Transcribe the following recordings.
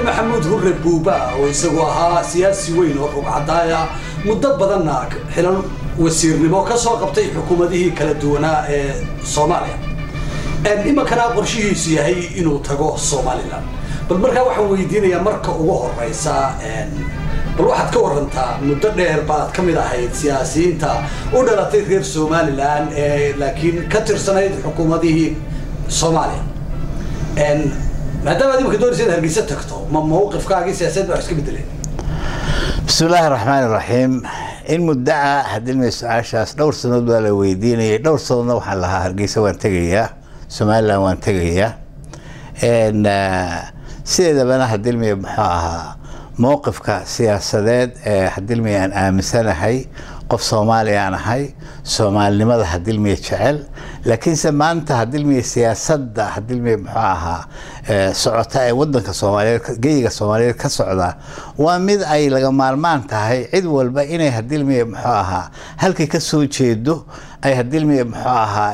maxamuud hurre buuba oo isagu ahaa siyaasi weyn oo rugcadaaya muddo badanna xilan wasiirnimo ka soo qabtay xukuumadihii kala duwanaa ee soomaaliya iminkana qorshihiisu yahay inuu tago somalilan bal markaa waxaan weydiinayaa marka ugu horeysa bal waxaad ka warantaa muddo dheer baad ka mid ahayd siyaasiyiinta u dhalatay reer somalilan ee laakiin ka tirsanayd xukuumadihii soomaaliya maadaama ad imika doonaysa inaad hargeysa tagto ma mawqifkaagii siyaasadeed baa iska bedeleen bismi illaahi raxmaan iraxiim in muddo ah hadilmay su-aashaas dhowr sanood baa la weydiinayay dhowr sanoodna waxaan lahaa hargeysa waan tegayaa somalilan waan tegayaa sideedabana hadilmay muxuu ahaa mowqifka siyaasadeed ee hadilmay aan aaminsanahay qof soomaaliya aan ahay soomaalinimada hadilmiya jecel laakiinse maanta hadilmiya siyaasadda hadilmiya muxuu ahaa socota ee wadanka soomaaliyeed geyiga soomaaliyeed ka socda waa mid ay laga maarmaan tahay cid walba inay hadilmiya muxuu ahaa halkay ka soo jeedo ay hadilmiya muxuu ahaa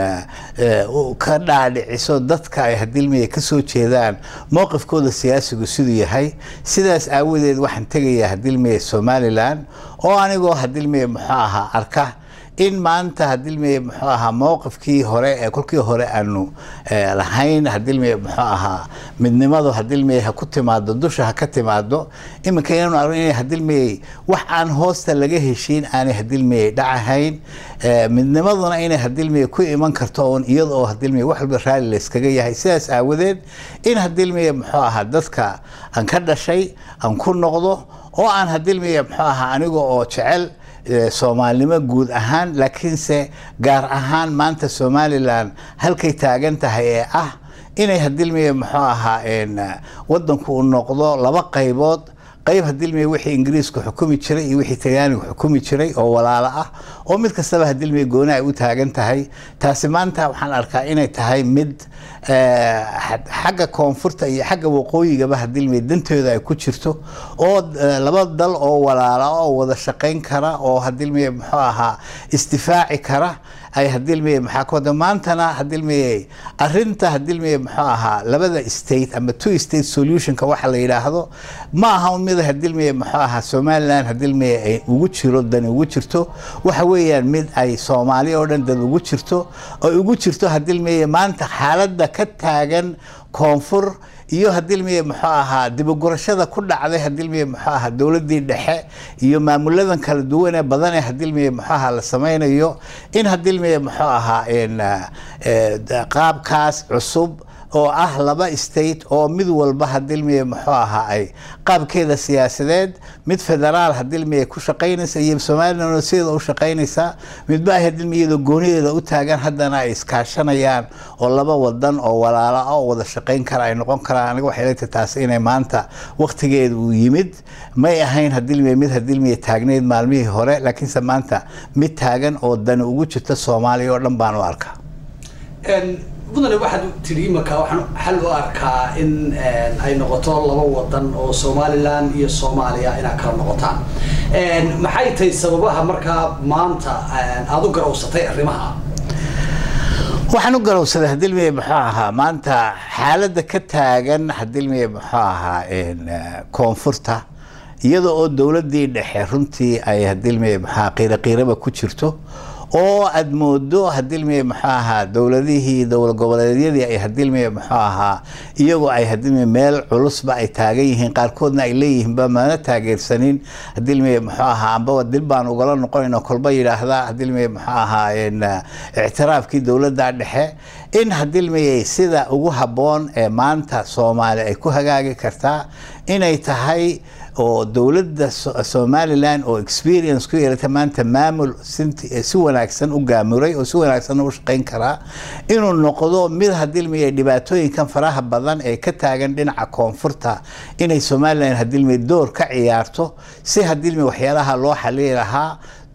ka dhaadhiciso dadka ay hadilmiya ka soo jeedaan mowqifkooda siyaasigu siduu yahay sidaas aawadeed waxaan tegayaa hadilmiya somalilan oo anigoo hadilmiya muxuu ahaa arka in maanta hadilmiya muxuu ahaa mowqifkii hore ee kolkii hore aanu lahayn hadilmiya muxuu ahaa midnimadu hadilmiya ha ku timaado dusha ha ka timaado iminka inaanu arno inay hadilmiyay wax aan hoosta laga heshiin aanay hadilmiyay dhacahayn midnimaduna inay hadilmiya ku iman karto oon iyada oo hadilmiya wax walba raalli layskaga yahay sidaas aawadeed in hadilmiya muxuu ahaa dadka aan ka dhashay aan ku noqdo oo aan hadilmiya muxuu ahaa aniga oo jecel soomaalinimo guud ahaan laakiinse gaar ahaan maanta somalilan halkay taagan tahay ee ah inay hadilmiya muxuu ahaa wadanku uu noqdo laba qaybood qayb hadilmiya wixii ingiriisku xukumi jiray iyo wixii talyaanigu xukumi jiray oo walaalo ah oo mid kastaba hadilmiya gooni ay u taagan tahay taasi maanta waxaan arkaa inay tahay mid xagga koonfurta iyo xagga waqooyigaba hadilmiya dantooda ay ku jirto oo laba dal oo walaala oo wada shaqayn kara oo hadilmiya muxuu ahaa isdifaaci kara ay hadilmiya maxaa ka wada maantana hadilmiya arinta hadilmiya muxuu ahaa labada state ama two state solutionka waxa la yidhaahdo ma aha un mid hadilmiya muxuu ahaa somaliland hadilmiya ay ugu jiro dani ugu jirto waxa weeyaan mid ay soomaali oo dhan dad ugu jirto ay ugu jirto hadilmiya maanta xaaladda ka taagan koonfur iyo hadilmiya muxuu ahaa dibugurashada ku dhacday hadilmiya muxuu ahaa dowladii dhexe iyo maamuladan kala duwan ee badan ee hadilmiya muxuu ahaa la sameynayo in hadilmiya muxuu ahaa qaabkaas cusub oo ah laba state oo mid walba hadilmiya muxuu ahaa ay qaabkeeda siyaasadeed mid federaal hadilmiya ku shaqaynaysa iyo somalilan sideeda u shaqaynaysa midba ay hadilmiyada goonideeda u taagan haddana ay iskaashanayaan oo laba wadan oo walaalo ah oo wada shaqayn kara ay noqon karaan aniga waxay leegtahay taasi inay maanta waktigeeda uu yimid may ahayn hadilmiya mid hadilmiya taagneyd maalmihii hore laakiinse maanta mid taagan oo dani ugu jirta soomaaliya oo dhan baan u arkaa mudane waxaad tidhi imika waxaan xal u arkaa in ay noqoto laba wadan oo somalilan iyo soomaaliya inaad kala noqotaan maxay tahay sababaha markaa maanta aada u garawsatay arrimaha waxaan u garowsaday hadilmiya muxuu ahaa maanta xaaladda ka taagan hadilmiya muxuu ahaa koonfurta iyada oo dowladii dhexe runtii ay hadilmiya muxua qiiro qiiraba ku jirto oo aad moodo hadilmiya muxuu ahaa dowladihii dowlad goboleedyadii ay hadilmiya muxuu ahaa iyagoo ay hadilmiya meel culusba ay taagan yihiin qaarkoodna ay leeyihiinba mana taageersanin hadilmiya muxuu ahaa ambaba dil baan ugala noqonayno kolba yidhaahda hadilmiya muxuu ahaa ictiraafkii dowladda dhexe in hadilmiyay sida ugu habboon ee maanta soomaali ay ku hagaagi kartaa inay tahay oo dowladda somalilan oo experience ku yeelata maanta maamul si wanaagsan u gaamuray oo si wanaagsan u shaqayn karaa inuu noqdo mid hadilmiya dhibaatooyinkan faraha badan ee ka taagan dhinaca koonfurta inay somalilan hadilmiya door ka ciyaarto si hadilmiya waxyaalaha loo xalili lahaa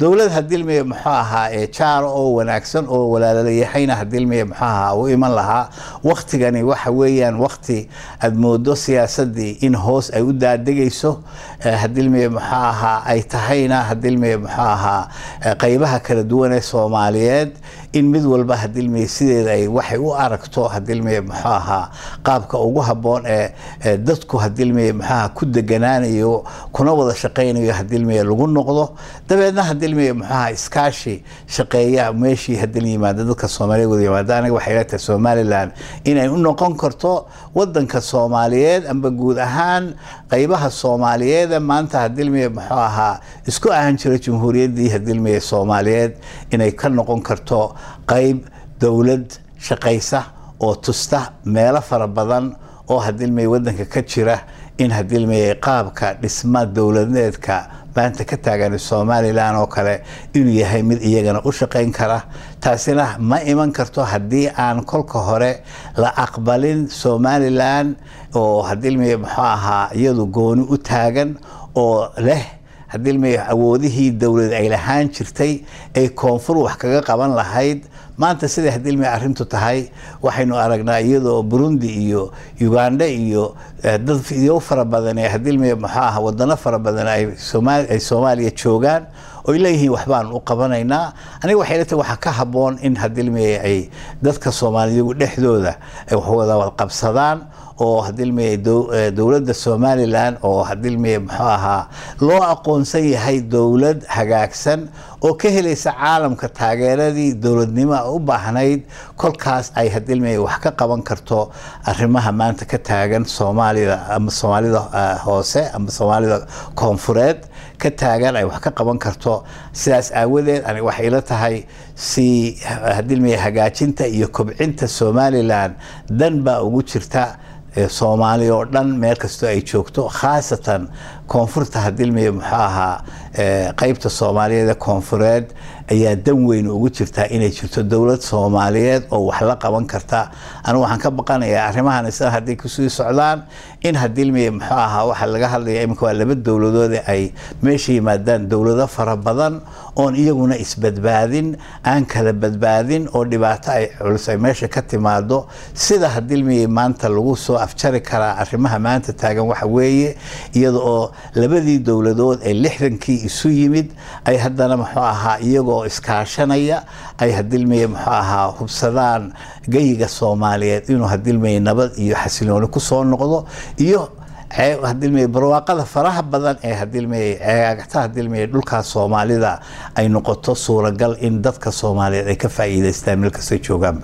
dowlad hadilmiya muxuu ahaa ee jaar oo wanaagsan oo walaalayahayna hadilmiya muxuu ahaa u iman lahaa waktigani waxa weeyaan wakti aad moodo siyaasadii in hoos ay u daadegayso hadilmiya muxuu ahaa ay tahayna hadilmiya muxuu ahaa qeybaha kala duwan ee soomaaliyeed in mid walba hadilmiya sideeda ay waxay u aragto hadilmiya muxuu ahaa qaabka ugu habboon ee dadku hadilmiya muxuu ahaa ku deganaanayo kuna wada shaqaynayo hadilmiya lagu noqdo dabeedna hadilmiya muxuu ahaa iskaashi shaqeeya meeshii hadil yimaada dadka soomaaliya wada yimaada aniga waxay leetahay somaliland inay u noqon karto wadanka soomaaliyeed amba guud ahaan qeybaha soomaaliyeed maanta hadilmiya muxuu ahaa isku ahan jira jamhuuriyaddii hadilmiya soomaaliyeed inay ka noqon karto qeyb dowlad shaqaysa oo tusta meelo fara badan oo hadilmiya wadanka ka jira in hadilmiya qaabka dhisma dowladeedka maanta ka taagan somalilan oo kale inuu yahay mid iyagana u shaqayn kara taasina ma iman karto haddii aan kolka hore la aqbalin somalilan oo hadilmiya muxuu ahaa iyadu gooni u taagan oo leh hadilmiya awoodihii dowlad ay lahaan jirtay ay koonfur wax kaga qaban lahayd maanta siday hadilmiya arrintu tahay waxaynu aragnaa iyadoo burundi iyo uganda iyo dad iyo fara badan ee hadilmiya muxuu aha wadano fara badan ay soomaaliya joogaan oy leeyihiin waxbaan u qabanaynaa aniga waxay leetahay waxaa ka habboon in hadilmiya ay dadka soomaaliyagu dhexdooda ay waxwada qabsadaan oo hadilmiya dowladda somalilan oo hadilmiya muxuu ahaa loo aqoonsan yahay dowlad hagaagsan oo ka helaysa caalamka taageeradii dowladnimo u baahnayd kolkaas ay hadilmiya wax ka qaban karto arrimaha maanta ka taagan soomaalida ama soomaalida hoose ama soomaalida koonfureed ka taagan ay wax ka qaban karto sidaas aawadeed aniga waxay ila tahay si hadilmiya hagaajinta iyo kobcinta somalilan dan baa ugu jirta soomaaliya oo dhan meel kastoo ay joogto khaasatan koonfurta hadilmiya muxuu ahaa qeybta soomaaliyeed ee koonfureed ayaa dan weyn ugu jirtaa inay jirto dowlad soomaaliyeed oo wax la qaban karta anigu waxaan ka baqanayaa arrimahan isla hadday kusii socdaan in hadilmiya muxuu ahaa waxaa laga hadlaya iminka waa laba dowladood ay meesha yimaadaan dowlado fara badan oon iyaguna isbadbaadin aan kala badbaadin oo dhibaato ay culus ay meesha ka timaado sida hadilmiya maanta lagu soo afjari karaa arrimaha maanta taagan waxa weeye iyada oo labadii dowladood ee lixdankii isu yimid ay haddana muxuu ahaa iyagoo iskaashanaya ay hadilmiya muxuu ahaa hubsadaan geyiga soomaaliyeed inuu hadilmiya nabad iyo xasilooni kusoo noqdo iyo hadilmiya barwaaqada faraha badan ee hadilmiya ceegagta hadilmiya dhulkaas soomaalida ay noqoto suuragal in dadka soomaaliyeed ay ka faa'iidaystaan meel kastay joogaanba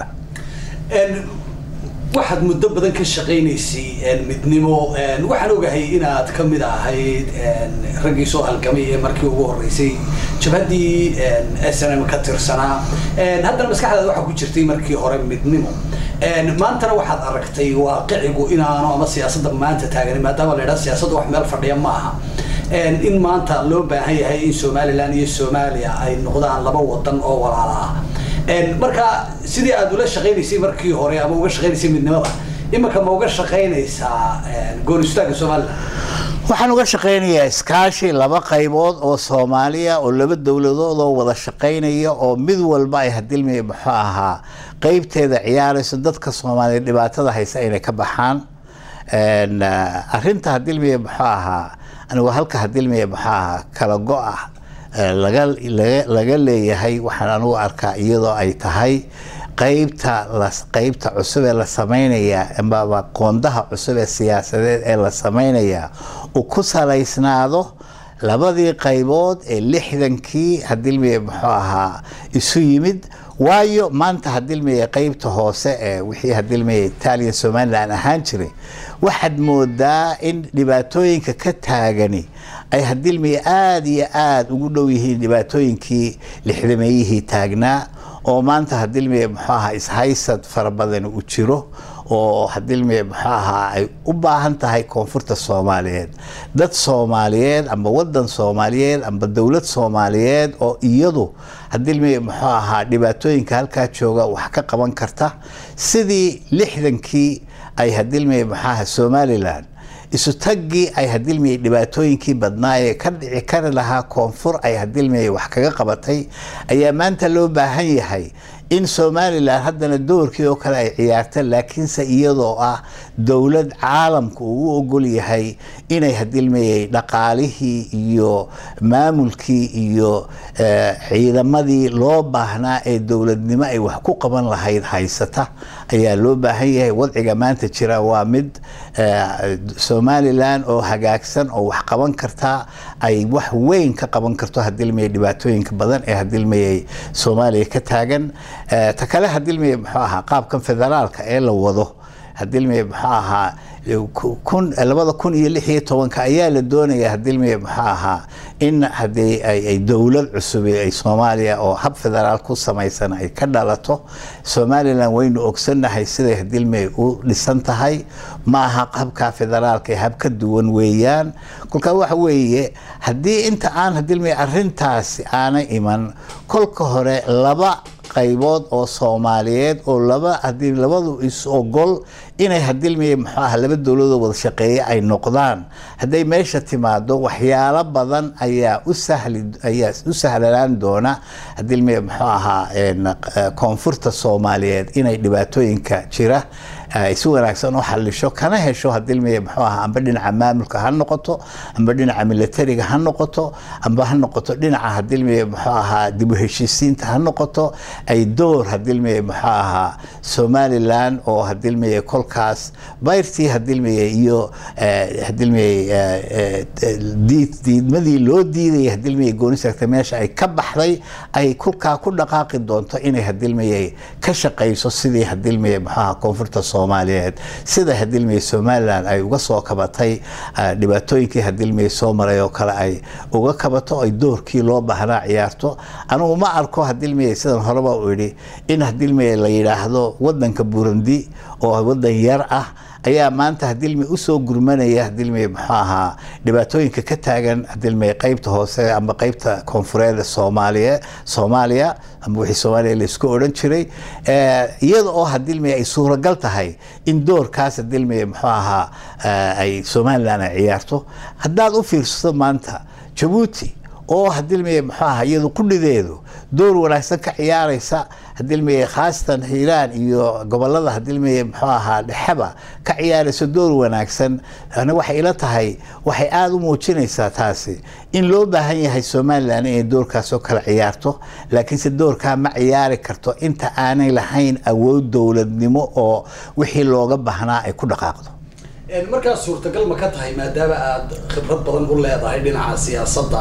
waxaad muddo badan ka shaqaynaysay midnimo waxaan ogahay inaad ka mid ahayd raggii soo halgamay ee markii ugu horeysay jabhaddii s n m ka tirsanaa haddana maskaxdaada waxaa ku jirtay markii hore midnimo maantana waxaad aragtay waaqicigu inaanu ama siyaasadda maanta taagani maadaama la yidhaha siyaasadda wax meel fadhiya ma aha in maanta loo baahan yahay in somalilan iyo soomaaliya ay noqdaan laba wadan oo walaala ah marka sidii aad ula shaqaynaysay markii hore ama uga shaqaynaysay midnimada imika ma uga shaqaynaysaa goonistaanka somalilan waxaan uga shaqaynayaa iskaashi laba qaybood oo soomaaliya oo laba dowladood oo wada shaqaynaya oo mid walba ay hadilmiya muxuu ahaa qeybteeda ciyaarayso dadka soomaaliya dhibaatada haysa inay ka baxaan arinta hadilmiya muxuu ahaa anigu halka hadilmiya muxuu ahaa kala go-ah laga leeyahay waxaan anugu arkaa iyadoo ay tahay qeybta qeybta cusub ee la sameynaya amaba qoondaha cusub ee siyaasadeed ee la sameynaya uu ku salaysnaado labadii qaybood ee lixdankii hadilmiya muxuu ahaa isu yimid waayo maanta hadilmiya qeybta hoose ee wixii hadilmiya italian somalilan ahaan jiray waxaad moodaa in dhibaatooyinka ka taagani ay hadilmiya aada iyo aada ugu dhow yihiin dhibaatooyinkii lixdameeyihii taagnaa oo maanta hadilmiya muxuu ahaa ishaysad fara badan u jiro oo hadilmiya muxuu ahaa ay u baahan tahay koonfurta soomaaliyeed dad soomaaliyeed amba wadan soomaaliyeed amba dowlad soomaaliyeed oo iyadu hadilmiya muxuu ahaa dhibaatooyinka halkaa jooga wax ka qaban karta sidii lixdankii ay hadilmiya muxuu ahaa somalilan isutaggii ay hadilmiyey dhibaatooyinkii badnaa ee ka dhici kari lahaa koonfur ay hadilmiyey wax kaga qabatay ayaa maanta loo baahan yahay in somalilan haddana doorkii oo kale ay ciyaarta laakiinse iyadoo ah dowlad caalamka uu u ogol yahay inay hadilmayey dhaqaalihii iyo maamulkii iyo ciidamadii loo baahnaa ee dowladnimo ay wax ku qaban lahayd haysata ayaa loo baahan yahay wadciga maanta jira waa mid somalilan oo hagaagsan oo wax qaban kartaa ay wax weyn ka qaban karto hadilmayey dhibaatooyinka badan ee hadilmayey soomaaliya ka taagan ta kale hadilmeye muxuu ahaa qaabkan federaalka ee la wado hadilmeye muxuu ahaa labada kun iyo lix iyo tobanka ayaa la doonaya hadilmeye muxuu ahaa in haddii ay dowlad cusub ay soomaaliya oo hab federaal ku samaysan ay ka dhalato somalilan waynu ogsannahay siday hadilmeye u dhisan tahay ma aha habka federaalka ee hab ka duwan weeyaan kolkaa waxa weeye haddii inta aan hadilmeye arintaasi aanay iman kolka hore laba qaybood oo soomaaliyeed oo laba hadii labadu is ogol inay hadilmeye muxuu aha laba dowladoo wada shaqeeye ay noqdaan hadday meesha timaado waxyaalo badan ayaa u sahli ayaa u sahlanaan doona hadilmeye muxuu ahaa koonfurta soomaaliyeed inay dhibaatooyinka jira ay si wanaagsan u xalisho kana hesho hadilmeye muxuu ahaa amba dhinaca maamulka ha noqoto amba dhinaca militariga ha noqoto amba ha noqoto dhinaca hadilmeye muxuu ahaa dib u heshiisiinta ha noqoto ay door hadilmeye muxuu ahaa somalilan oo hadilmeye kolkaas bayrtii hadilmeye iyo hadilmeye diidmadii loo diidayay hadilmeye goonisagta meesha ay ka baxday ay kolkaa ku dhaqaaqi doonto inay hadilmeye ka shaqayso sidii hadilmeye muxuu ahaa koonfurta soomaaliyeed sida hadilmeye somalilan ay uga soo kabatay dhibaatooyinkii hadilmeye soo maray oo kale ay uga kabato ay doorkii loo baahnaa ciyaarto anugu ma arko hadilmeye sidan horeba u idhi in hadilmeye la yidhaahdo wadanka burundi oo wadan yar ah ayaa maanta hadilme usoo gurmanaya hadilme muxuu ahaa dhibaatooyinka ka taagan hadilme qeybta hoose ama qeybta koonfureed soomaaliya soomaaliya ama wixii soomaaliya laisku odhan jiray iyada oo hadilme ay suuragal tahay in doorkaas hadilme muxuu ahaa ay somalilan ay ciyaarto haddaad u fiirsato maanta jabuuti oo hadilmeye muxuu ahaa iyadu qudhideedu door wanaagsan ka ciyaaraysa hadilmeye khaasatan hiiraan iyo gobolada hadilmeye muxuu ahaa dhexeba ka ciyaaraysa door wanaagsan ana waxay ila tahay waxay aada u muujinaysaa taasi in loo baahan yahay somalilan inay doorkaas oo kale ciyaarto laakiinse doorkaa ma ciyaari karto inta aanay lahayn awood dowladnimo oo wixii looga baahnaa ay ku dhaqaaqdo markaas suurtagal ma ka tahay maadaama aada khibrad badan u leedahay dhinaca siyaasadda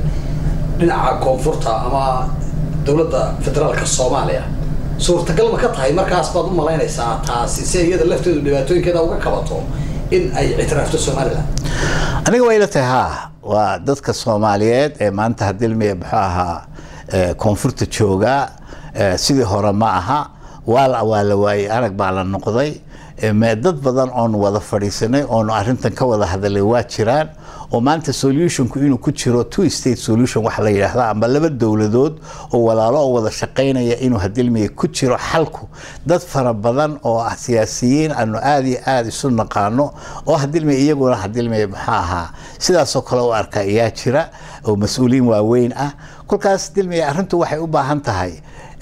dhinaca koonfurta ama dowladda federaalka soomaaliya suurtagal ma ka tahay markaas baad u malaynaysaa taasi si iyada lafteedu dhibaatooyinkeeda uga kabato in ay ictiraafto somalilan aniga waa ila tahay ha waa dadka soomaaliyeed ee maanta hadilmeye muxuu ahaa koonfurta joogaa sidii hore ma aha waa waa la waayey arag baa la noqday dad badan oonu wada fadhiisanay oonu arintan ka wada hadalay waa jiraan oo maanta solutionku inuu ku jiro two state solution waxa la yidhaahda ama laba dowladood oo walaalo oo wada shaqaynaya inuu hadilmiye ku jiro xalku dad fara badan oo ah siyaasiyiin aanu aada iyo aada isu naqaano oo hadilmiye iyaguna hadilmiye maxaa ahaa sidaasoo kale u arka ayaa jira oo mas-uuliyiin waaweyn ah kolkaas hadilmiye arrintu waxay u baahan tahay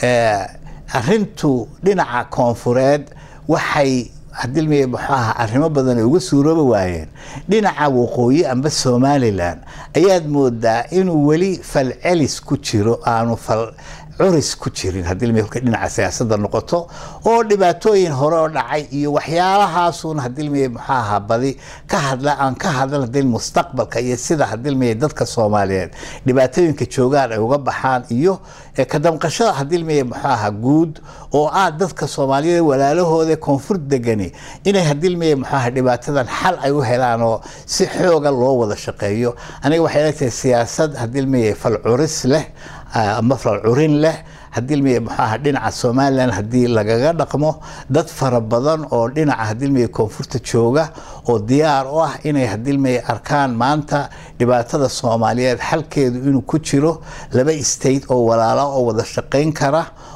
arintu dhinaca koonfureed waxay hadilmiye muxuu ahaa arrimo badan ay uga suurooba waayeen dhinaca waqooyi amba somalilan ayaad moodaa inuu weli falcelis ku jiro aanu fal curis ku jirin hadilmiye kolka dhinaca siyaasadda noqoto oo dhibaatooyin hore oo dhacay iyo waxyaalahaasuun hadilmiye muxuu ahaa badi ka hadla aan ka hadlan hadil mustaqbalka iyo sida hadilmiye dadka soomaaliyeed dhibaatooyinka joogaan ay uga baxaan iyo ka damqashada hadilmiye muxuu ahaa guud oo ah dadka soomaaliyeed walaalahooda koonfur degani inay hadilmiye muxuu ahaa dhibaatadan xal ay u helaan oo si xooga loo wada shaqeeyo aniga waxay ila tahay siyaasad hadilmiye fal curis leh ama fal curin leh hadilmiye muxuu ahaa dhinaca somalilan haddii lagaga dhaqmo dad fara badan oo dhinaca hadilmiye koonfurta jooga oo diyaar u ah inay hadilmiye arkaan maanta dhibaatada soomaaliyeed xalkeedu inuu ku jiro laba state oo walaalo oo wada shaqayn kara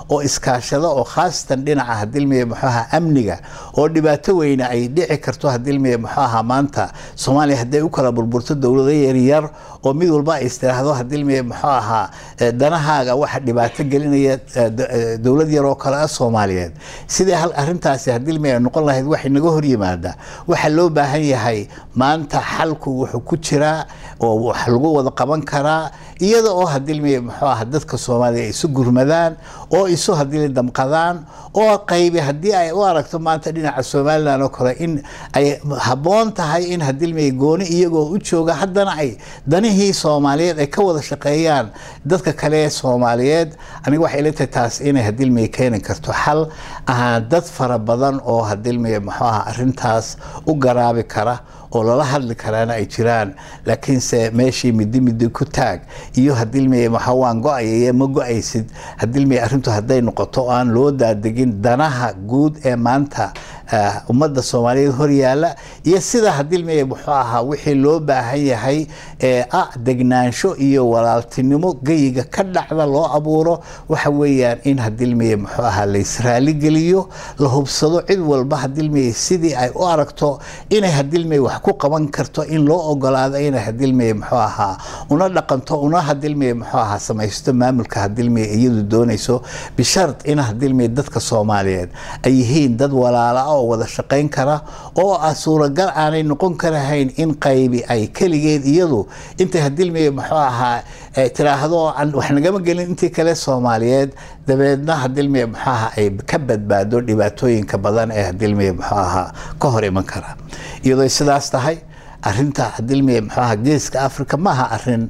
oo iskaashada oo khaasatan dhinaca hadilmiye muxuu ahaa amniga oo dhibaato weyne ay dhici karto hadilmiye muxuu ahaa maanta soomaaliya hadday u kala burburto dowlado yaryar oo mid walba ay istiraahdo hadilmiye muxuu ahaa danahaaga waxa dhibaato gelinaya dowlad yar oo kale ah soomaaliyeed sidai hal arintaasi hadilmiye ay noqon lahayd waxay naga hor yimaada waxaa loo baahan yahay maanta xalku wuxuu ku jiraa oo wax lagu wada qaban karaa iyada oo hadilmiye muxuu aha dadka soomaaliya isu gurmadaan oo isu hadili damqadaan oo qaybi haddii ay u aragto maanta dhinaca somalilan oo kale in ay habboon tahay in hadilmiye gooni iyagoo u jooga haddana ay danihii soomaaliyeed ay ka wada shaqeeyaan dadka kale ee soomaaliyeed aniga waxay ila tahay taas inay hadilmiye keeni karto xal ahaa dad fara badan oo hadilmiye muxuu aha arrintaas u garaabi kara oo lala hadli karaana ay jiraan laakiinse meeshii midi midi ku taag iyo hadilmiye waxa waan go-ayay ma go-aysid hadilmiye arrintu hadday noqoto aan loo daadegin danaha guud ee maanta ummadda soomaaliyeed horyaala iyo sida hadilmiye muxuu ahaa wixii loo baahan yahay ee ah degnaansho iyo walaaltinimo geyiga ka dhacda loo abuuro waxa weeyaan in hadilmiye muxuu ahaa la israaligeliyo la hubsado cid walba hadilmiye sidii ay u aragto inay hadilmiye wax ku qaban karto in loo ogolaado inay hadilmiye muxuu ahaa una dhaqanto una hadilmiye muxuu ahaa samaysto maamulka hadilmiye iyadu doonayso bishard in hadilmiye dadka soomaaliyeed ay yihiin dad walaala oo wada shaqayn kara oo ah suuragal aanay noqon karahayn in qaybi ay keligeed iyadu intay hadilmiye muxuu ahaa tiraahdo wax nagama gelin intii kale soomaaliyeed dabeedna hadilmiye muxuu ahaa ay ka badbaado dhibaatooyinka badan ee hadilmiye muxuu ahaa ka hor iman kara iyadoo sidaas tahay arinta hadilmiye muxuu ahaa geeska africa maaha arin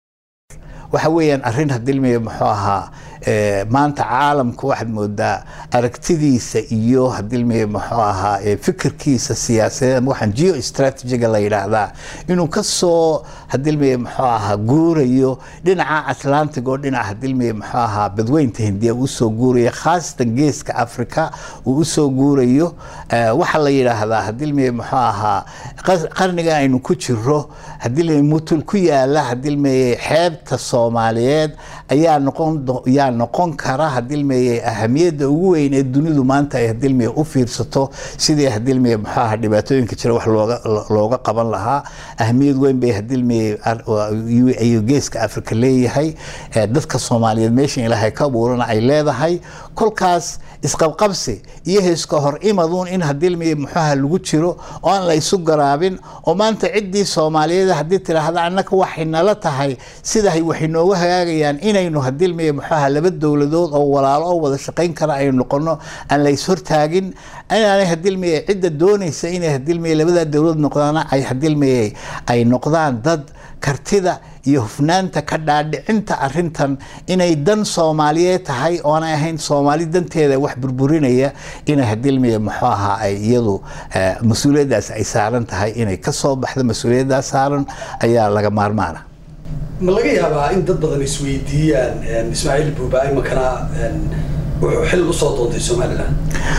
waxa weeyaan arrin hadilmiye muxuu ahaa maanta caalamka waxaad moodaa aragtidiisa iyo hadilmiye muxuu ahaa fikirkiisa siyaasadeed ama waxaan geo strategiga la yidhaahdaa inuu kasoo hadilmiye muxuu ahaa guurayo dhinaca atlantic oo dhinaca hadilmiye muxuu ahaa badweynta hindiya usoo guurayo khaasatan geeska africa uu usoo guurayo waxaa la yidhaahdaa hadilmiye muxuu ahaa qarniga aynu ku jiro hadilmiye mutul ku yaala hadilmiye xeebta soomaaliyeed ayaa noqon yaa noqon kara hadilmiye ahamiyadda ugu weyn ee dunidu maanta ay hadilmiye u fiirsato sidii hadilmiye muxuu ahaa dhibaatooyinka jira wax looga looga qaban lahaa ahamiyad weyn bay hadilmiye ayuu geeska africa leeyahay dadka soomaaliyeed meesha ilaahay ka abuurana ay leedahay kolkaas isqabqabsi iyo heeska hor imaduun in hadilmiye muxuaha lagu jiro oo aan la isu garaabin oo maanta ciddii soomaaliyeed haddii tidhaahda annaka waxay nala tahay sidahay waxay nooga hagaagayaan inaynu hadilmiye muxuaha laba dowladood oo walaalo oo wada shaqayn kara aynu noqono aan la ishortaagin inaanay hadilmiye cidda doonaysa inay hadilmiye labadaa dowlad noqdaana ay hadilmiye ay noqdaan dad kartida iyo hufnaanta ka dhaadhicinta arintan inay dan soomaaliyeed tahay oonay ahayn soomaali danteeda wax burburinaya inay hadilmiye muxuu ahaa ay iyadu mas-uuliyaddaas ay saaran tahay inay ka soo baxdo mas-uuliyaddaas saaran ayaa laga maarmaana ma laga yaabaa in dad badan isweydiiyaan ismaaciil buuba imankana wuxuu xil usoo doontay somalilan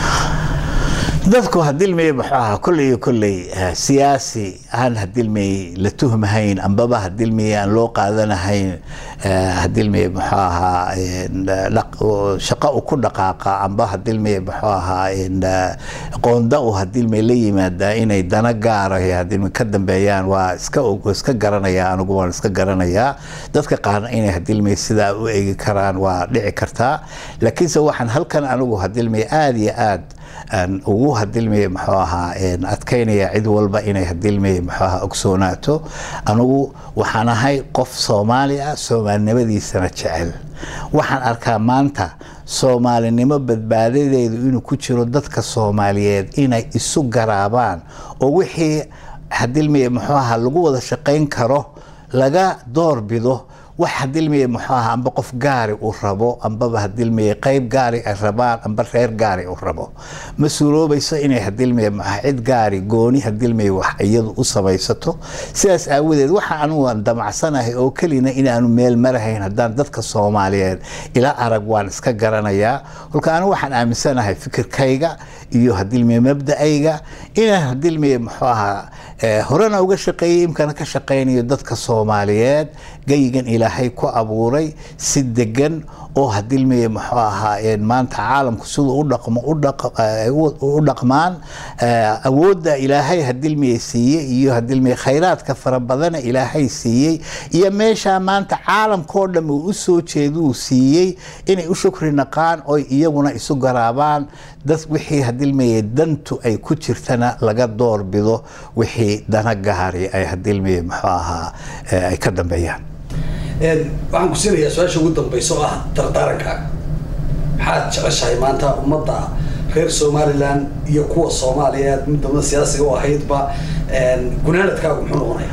dadku hadilmey muxuu ahaa kolley iyo kolley siyaasi aan hadilmey la tuhmahayn ambaba hadilmey aan loo qaadanahayn hadilmey muxuu ahaa shaqo u ku dhaqaaqa amba hadilmey muxuu ahaa qoonda u hadilmey la yimaada inay dana gaara hadilmey ka dambeeyaan waa iska iska garanaya anigu waan iska garanayaa dadka qaarna inay hadilmey sidaa u egi karaan waa dhici kartaa laakiinse waxaan halkan anigu hadilmey aada iyo aad ugu hadilmaya muxuu ahaa adkaynaya cid walba inay hadilmaya muxuu ahaa ogsoonaato anigu waxaan ahay qof soomaali ah soomaalinimadiisana jecel waxaan arkaa maanta soomaalinimo badbaadadeedu inuu ku jiro dadka soomaaliyeed inay isu garaabaan oo wixii hadilmaya muxuu ahaa lagu wada shaqayn karo laga door bido wax hadilmaya muxuu ahaa amba qof gaari uu rabo ambaba hadilmaya qayb gaari ay rabaan amba reer gaari uu rabo ma suuroobayso inay hadilmaya muxaa cid gaari gooni hadilmaya wax iyadu u samaysato sidaas aawadeed waxa anugu aan damacsanahay oo kelina inaanu meel marahayn haddaan dadka soomaaliyeed ila arag waan iska garanayaa kolka anigu waxaan aaminsanahay fikirkayga iyo hadilmaya mabda-ayga inaan hadilmaya muxuu ahaa horena uga shaqeeyey imkana ka shaqaynayo dadka soomaaliyeed gayigan ilaahay ku abuuray si degan oo hadilmiye muxuu ahaa maanta caalamku siduu u dhaqmo u dhaqmaan awoodda ilaahay hadilmiye siiyey iyo hadilmiye khayraadka fara badana ilaahay siiyey iyo meeshaa maanta caalamkao dham uu u soo jeeduu siiyey inay u shukri naqaan oy iyaguna isu garaabaan dad wixii hadilmiye dantu ay ku jirtana laga doorbido wixii dana gaari ay hadilmiye muxuu ahaa ay ka dambeeyaan waxaan ku siinayaa su-aasha ugu dambaysa oo ah dardaaranka maxaad jeceshahay maanta ummadda reer somalilan iyo kuwa soomaaliyeed midnimada siyaasiga u ahaydba gunaanadkaagu muxuu noqonaya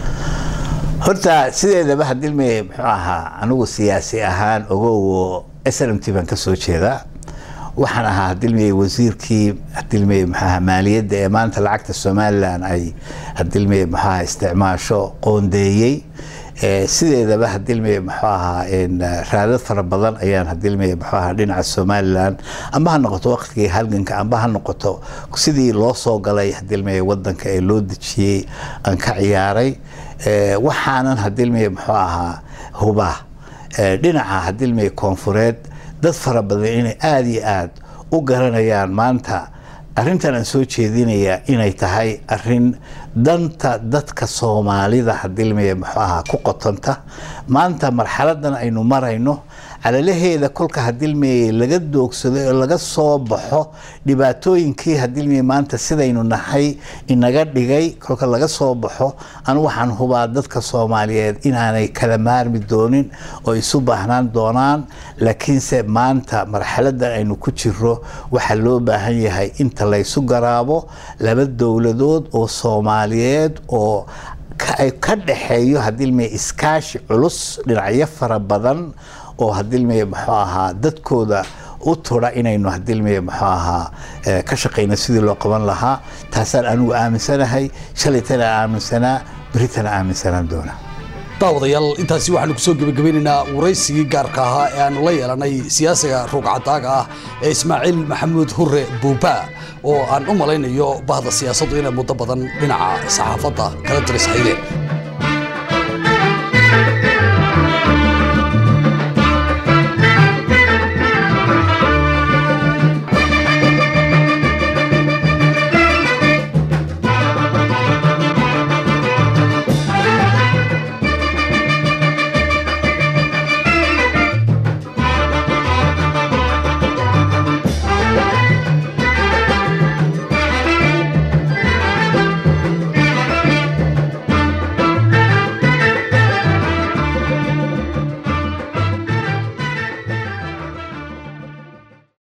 horta sideedaba hadilmiye muxuu ahaa anigu siyaasi ahaan ogowo s n m t baan ka soo jeedaa waxaan ahaa hadilmiye wasiirkii hadilmiye muxuaha maaliyadda ee maanta lacagta somalilan ay hadilmiye muxuaha isticmaasho qoondeeyey sideedaba hadilmiye muxuu ahaa raadad fara badan ayaan hadilmiye muxuu ahaa dhinaca somalilan amba ha noqoto waqtigii halganka amba ha noqoto sidii loo soo galay hadilmiye wadanka ee loo dejiyey aan ka ciyaaray waxaanan hadilmiye muxuu ahaa hubaa dhinaca hadilmiye koonfureed dad fara badan inay aada iyo aada u garanayaan maanta arrintan aan soo jeedinayaa inay tahay arin danta dadka soomaalida hadilmiye muxuu ahaa ku qotonta maanta marxaladan aynu marayno calalaheeda kolka hadilmiye laga doogsado oo laga soo baxo dhibaatooyinkii hadilmiye maanta sidaynu nahay inaga dhigay kolka laga soo baxo anu waxaan hubaa dadka soomaaliyeed inaanay kala maarmi doonin oo isu baahnaan doonaan laakiinse maanta marxaladan aynu ku jiro waxaa loo baahan yahay inta laysu garaabo laba dowladood oo soomaaliyeed oo ay ka dhaxeeyo hadilmiye iskaashi culus dhinacyo fara badan oo hadilmiye muxuu ahaa dadkooda u tura inaynu hadilmiye muxuu ahaa ka shaqayno sidii loo qaban lahaa taasaan anigu aaminsanahay shalaytana aaminsanaa beritana aaminsanaan doona daawadayaal intaasi waxaanu kusoo gebagabeynaynaa waraysigii gaarka ahaa ee aanu la yeelanay siyaasiga ruugcadaaga ah ee ismaaciil maxamuud hure buuba oo aan u malaynayo bahda siyaasaddu inay muddo badan dhinaca saxaafadda kala diris haydeen